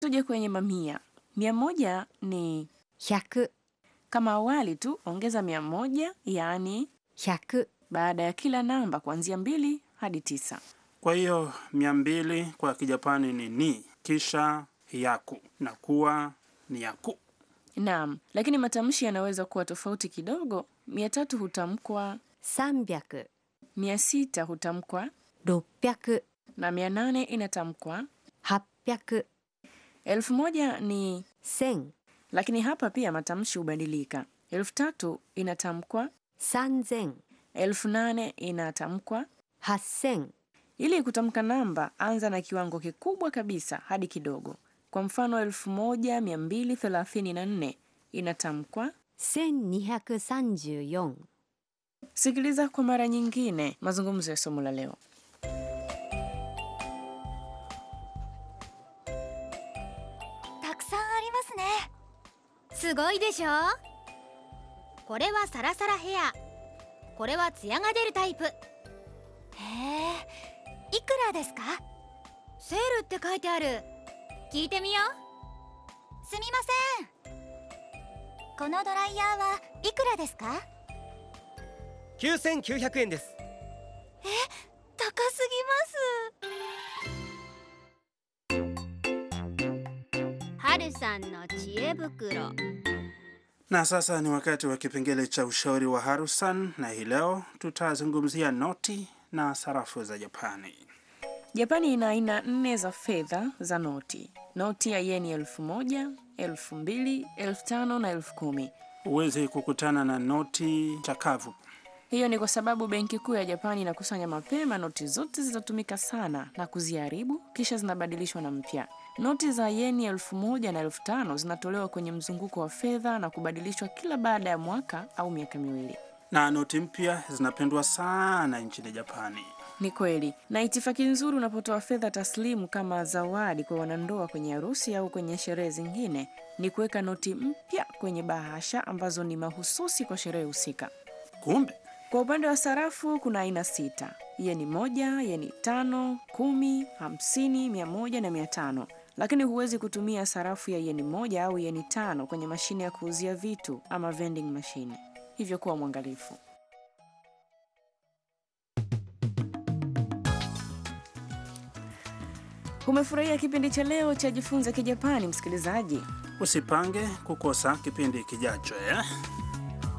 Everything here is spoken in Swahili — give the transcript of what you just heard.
Tuje kwenye mamia. Mia moja ni 100 kama awali tu, ongeza mia moja yaani 100 baada ya kila namba kuanzia mbili hadi tisa. Kwa hiyo mia mbili kwa Kijapani ni ni, kisha yaku na kuwa ni yaku. Naam, lakini matamshi yanaweza kuwa tofauti kidogo. Mia tatu hutamkwa, 300 mia sita hutamkwa 600 na mia nane inatamkwa. 800 Elfu moja ni 1000 lakini hapa pia matamshi hubadilika. Elfu tatu inatamkwa, 3000 elfu nane inatamkwa. 8000 Ili kutamka namba, anza na kiwango kikubwa kabisa hadi kidogo. Kwa mfano, elfu moja mia mbili thelathini na nne inatamkwa. 1234 Sikiliza kwa mara nyingine mazungumzo ya somo la leo. たくさんありますねすごいでしょこれはサラサラヘアこれはツヤが出るタイプへえいくらですかセールって書いてある聞いてみようすみませんこのドライヤーはいくらですか 9900円です高すはるさんの知恵袋 Na sasa ni wakati wa kipengele cha ushauri wa Harusan, na hii leo tutazungumzia noti na sarafu za Japani. Japani ina aina nne za fedha za noti: noti ya yeni elfu moja, elfu mbili, elfu tano na elfu kumi. Huwezi kukutana na noti chakavu. Hiyo ni kwa sababu benki kuu ya Japani inakusanya mapema noti zote zilizotumika sana na kuziharibu, kisha zinabadilishwa na mpya. Noti za yeni elfu moja na elfu tano zinatolewa kwenye mzunguko wa fedha na kubadilishwa kila baada ya mwaka au miaka miwili. na noti mpya zinapendwa sana nchini Japani. Ni kweli, na itifaki nzuri unapotoa fedha taslimu kama zawadi kwa wanandoa kwenye harusi au kwenye sherehe zingine ni kuweka noti mpya kwenye bahasha ambazo ni mahususi kwa sherehe husika. Kumbe Kwa upande wa sarafu kuna aina sita: yeni moja, yeni tano, kumi, hamsini, mia moja na mia tano. Lakini huwezi kutumia sarafu ya yeni moja au yeni tano kwenye mashine ya kuuzia vitu ama vending machine, hivyo kuwa mwangalifu. Umefurahia kipindi cha leo cha Jifunze Kijapani, msikilizaji? usipange kukosa kipindi kijacho eh?